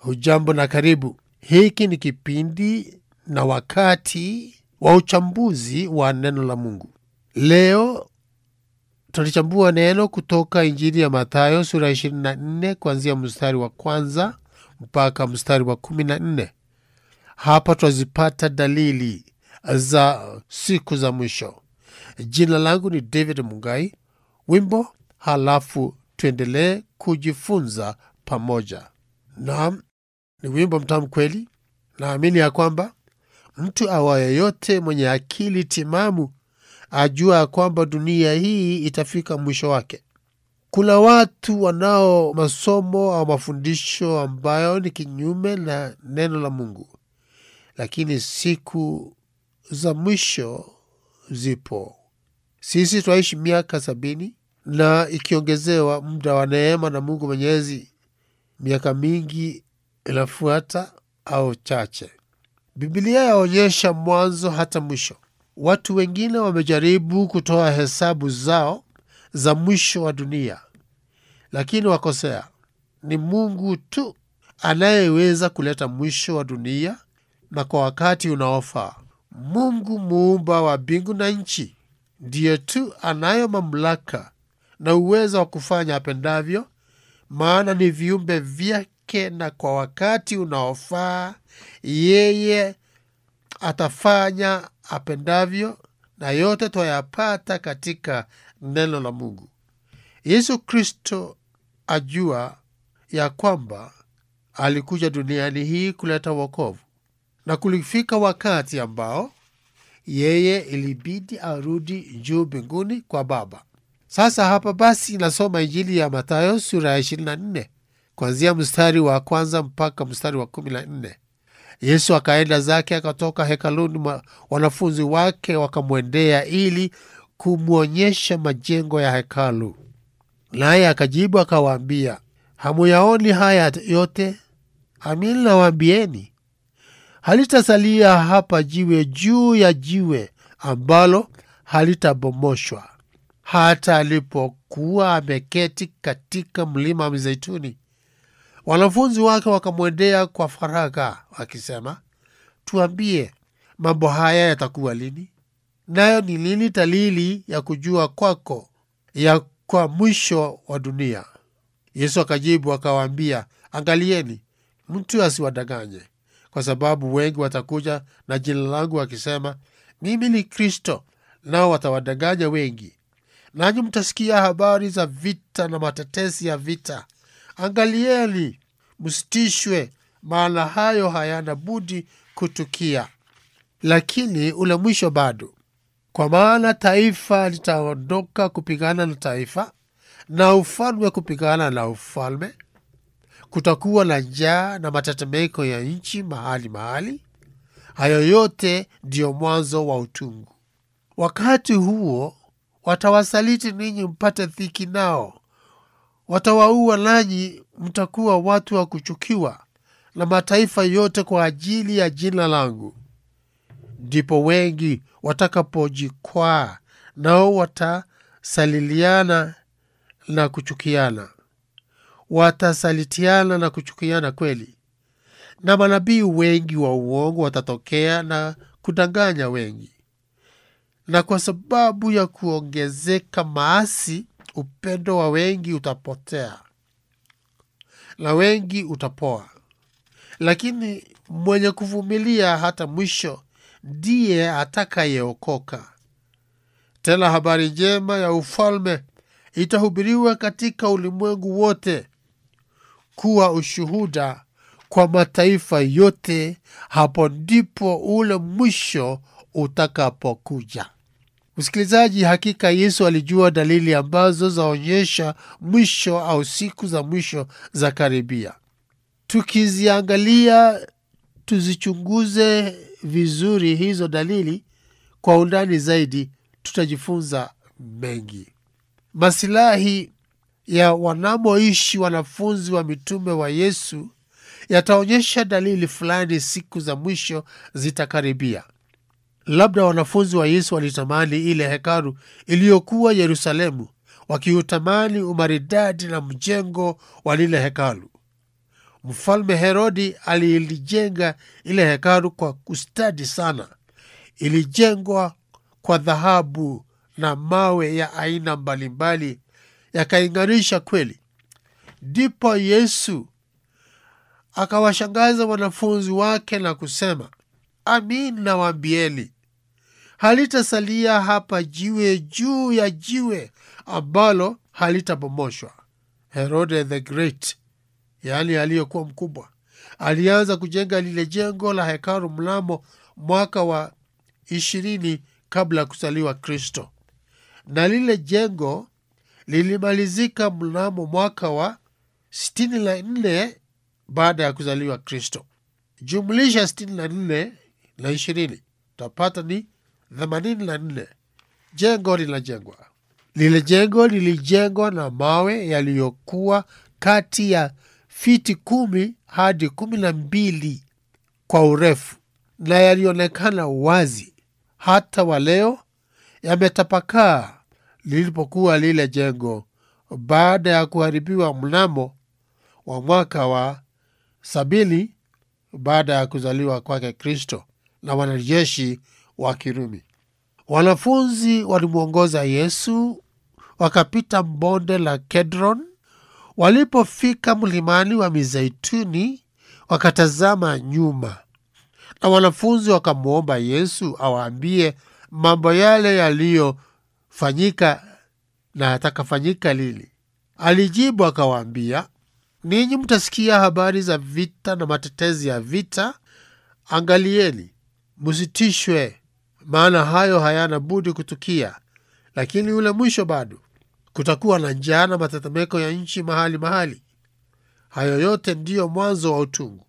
Hujambo na karibu. Hiki ni kipindi na wakati wa uchambuzi wa neno la Mungu. Leo tutalichambua neno kutoka Injili ya Mathayo sura ya 24 kuanzia mstari wa kwanza mpaka mstari wa kumi na nne. Hapa twazipata dalili za siku za mwisho. Jina langu ni David Mungai. Wimbo halafu tuendelee kujifunza pamoja. Naam, ni wimbo mtamu kweli. Naamini ya kwamba mtu awaye yote mwenye akili timamu ajua ya kwamba dunia hii itafika mwisho wake. Kuna watu wanao masomo au mafundisho ambayo ni kinyume na neno la Mungu, lakini siku za mwisho zipo. Sisi twaishi miaka sabini na ikiongezewa muda wa neema na Mungu Mwenyezi, miaka mingi inafuata au chache. Biblia yaonyesha mwanzo hata mwisho. Watu wengine wamejaribu kutoa hesabu zao za mwisho wa dunia, lakini wakosea. Ni Mungu tu anayeweza kuleta mwisho wa dunia na kwa wakati unaofaa. Mungu muumba wa mbingu na nchi ndiye tu anayo mamlaka na uwezo wa kufanya apendavyo, maana ni viumbe vyake, na kwa wakati unaofaa yeye atafanya apendavyo, na yote twayapata katika neno la Mungu. Yesu Kristo ajua ya kwamba alikuja duniani hii kuleta wokovu, na kulifika wakati ambao yeye ilibidi arudi juu mbinguni kwa Baba. Sasa hapa basi nasoma Injili ya Mathayo sura ya 24 kuanzia mstari wa kwanza mpaka mstari wa kumi na nne. Yesu akaenda zake akatoka hekaluni, wanafunzi wake wakamwendea ili kumwonyesha majengo ya hekalu. Naye akajibu akawaambia, hamuyaoni haya yote? Amin nawaambieni, halitasalia hapa jiwe juu ya jiwe ambalo halitabomoshwa. Hata alipokuwa ameketi katika mlima wa Mizeituni, wanafunzi wake wakamwendea kwa faragha wakisema, tuambie, mambo haya yatakuwa lini? Nayo ni lini dalili ya kujua kwako ya kwa mwisho wa dunia? Yesu akajibu akawaambia, angalieni mtu asiwadanganye, kwa sababu wengi watakuja na jina langu wakisema, mimi ni Kristo, nao watawadanganya wengi. Nanyi mtasikia habari za vita na matetesi ya vita. Angalieni msitishwe, maana hayo hayana budi kutukia, lakini ule mwisho bado. Kwa maana taifa litaondoka kupigana na taifa, na ufalme kupigana na ufalme. Kutakuwa na njaa na matetemeko ya nchi mahali mahali. Hayo yote ndiyo mwanzo wa utungu. Wakati huo watawasaliti ninyi mpate dhiki nao, watawaua nanyi mtakuwa watu wa kuchukiwa na mataifa yote kwa ajili ya jina langu. Ndipo wengi watakapojikwaa, nao watasaliliana na kuchukiana, watasalitiana na kuchukiana kweli, na manabii wengi wa uongo watatokea na kudanganya wengi. Na kwa sababu ya kuongezeka maasi, upendo wa wengi utapotea na wengi utapoa. Lakini mwenye kuvumilia hata mwisho ndiye atakayeokoka. Tena habari njema ya ufalme itahubiriwa katika ulimwengu wote kuwa ushuhuda kwa mataifa yote, hapo ndipo ule mwisho utakapokuja. Msikilizaji, hakika Yesu alijua dalili ambazo zaonyesha mwisho au siku za mwisho za karibia. Tukiziangalia, tuzichunguze vizuri hizo dalili kwa undani zaidi, tutajifunza mengi. Masilahi ya wanamoishi wanafunzi wa mitume wa Yesu yataonyesha dalili fulani siku za mwisho zitakaribia. Labda wanafunzi wa Yesu walitamani ile hekalu iliyokuwa Yerusalemu, wakiutamani umaridadi na mjengo wa lile hekalu. Mfalme Herodi alilijenga ile hekalu kwa kustadi sana. Ilijengwa kwa dhahabu na mawe ya aina mbalimbali, yakaing'arisha kweli. Ndipo Yesu akawashangaza wanafunzi wake na kusema, amin nawaambieni, halitasalia hapa jiwe juu ya jiwe ambalo halitabomoshwa. Herode the Great, yaani aliyekuwa mkubwa, alianza kujenga lile jengo la hekalu mnamo mwaka wa ishirini kabla ya kuzaliwa Kristo, na lile jengo lilimalizika mnamo mwaka wa sitini na nne baada ya kuzaliwa Kristo. Jumlisha sitini na nne na ishirini utapata ni themanini na nne. Jengo linajengwa. Lile jengo lilijengwa na mawe yaliyokuwa kati ya fiti kumi hadi kumi na mbili kwa urefu na yalionekana wazi hata wa leo yametapakaa lilipokuwa lile jengo baada ya kuharibiwa mnamo wa mwaka wa sabini baada ya kuzaliwa kwake Kristo na wanajeshi wa Kirumi. Wanafunzi walimwongoza Yesu wakapita bonde la Kedron. Walipofika mlimani wa Mizeituni, wakatazama nyuma, na wanafunzi wakamwomba Yesu awaambie mambo yale yaliyofanyika na yatakafanyika lini. Alijibu akawaambia, ninyi mtasikia habari za vita na matetezi ya vita. Angalieni, msitishwe, maana hayo hayana budi kutukia, lakini ule mwisho bado. Kutakuwa na njaa na matetemeko ya nchi mahali mahali. Hayo yote ndiyo mwanzo wa utungu.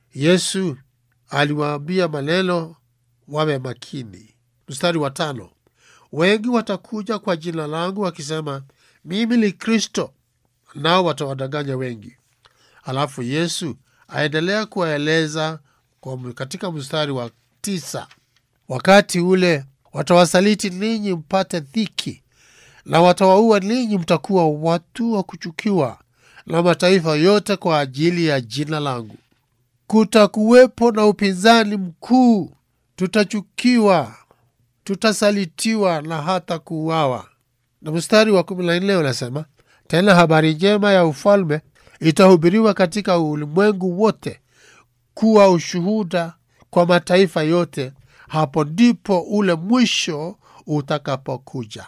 Yesu aliwaambia maneno, wawe makini. Mstari wa tano, wengi watakuja kwa jina langu wakisema, mimi ni Kristo, nao watawadanganya wengi. Alafu Yesu aendelea kuwaeleza kwa katika mstari wa tisa, wakati ule watawasaliti ninyi mpate dhiki, na watawaua ninyi, mtakuwa watu wa kuchukiwa na mataifa yote kwa ajili ya jina langu. Kutakuwepo na upinzani mkuu, tutachukiwa, tutasalitiwa na hata kuuawa. Na mstari wa kumi na nne unasema tena, habari njema ya ufalme itahubiriwa katika ulimwengu wote kuwa ushuhuda kwa mataifa yote, hapo ndipo ule mwisho utakapokuja.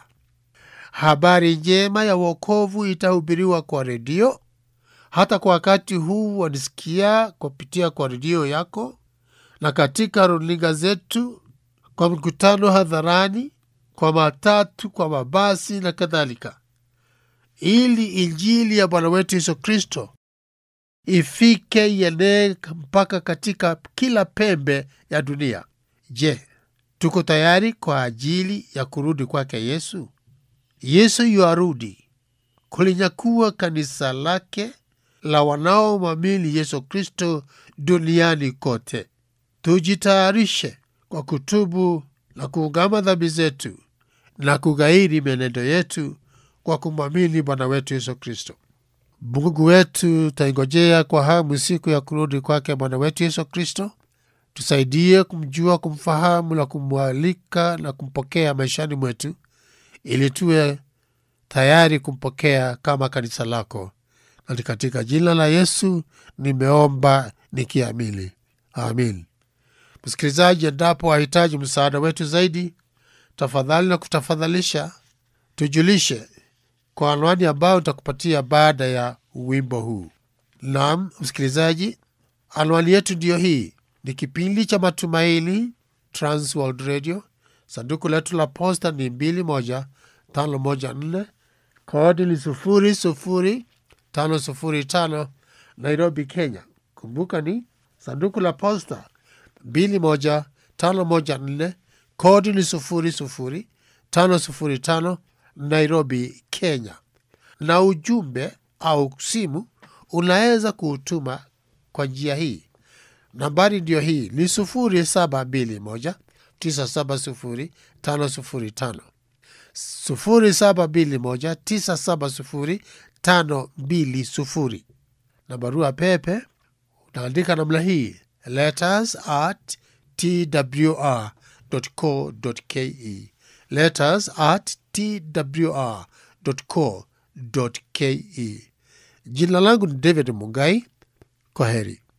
Habari njema ya wokovu itahubiriwa kwa redio. Hata kwa wakati huu wanisikia kupitia kwa redio yako na katika runinga zetu, kwa mikutano hadharani, kwa matatu, kwa mabasi na kadhalika, ili injili ya Bwana wetu Yesu Kristo ifike ienee mpaka katika kila pembe ya dunia. Je, tuko tayari kwa ajili ya kurudi kwake Yesu? Yesu yuarudi kulinyakua kanisa lake la wanaomwamini Yesu Kristo duniani kote. Tujitayarishe kwa kutubu na kuungama dhambi zetu na kughairi mienendo yetu kwa kumwamini Bwana wetu Yesu Kristo. Mungu wetu, taingojea kwa hamu siku ya kurudi kwake Bwana wetu Yesu Kristo. Tusaidie kumjua, kumfahamu na kumwalika na kumpokea maishani mwetu, ili tuwe tayari kumpokea kama kanisa lako, na ni katika jina la Yesu nimeomba nikiamini, amin. Msikilizaji, endapo wahitaji msaada wetu zaidi, tafadhali na kutafadhalisha tujulishe kwa anwani ambayo nitakupatia baada ya wimbo huu. Naam msikilizaji, anwani yetu ndiyo hii. Ni kipindi cha Matumaini, Transworld Radio. Sanduku letu la posta ni mbili moja tano moja nne kodi ni sufuri sufuri tano sufuri tano Nairobi, Kenya. Kumbuka ni sanduku la posta mbili moja tano moja nne kodi ni sufuri sufuri tano sufuri tano Nairobi, Kenya. Na ujumbe au simu unaweza kuutuma kwa njia hii. Nambari ndiyo hii ni sufuri saba mbili moja tisa saba sufuri tano sufuri tano sufuri saba mbili moja tisa saba sufuri tano mbili sufuri na barua pepe unaandika namna hii letters at twr.co.ke letters at twr.co.ke jina langu ni david mungai kwa heri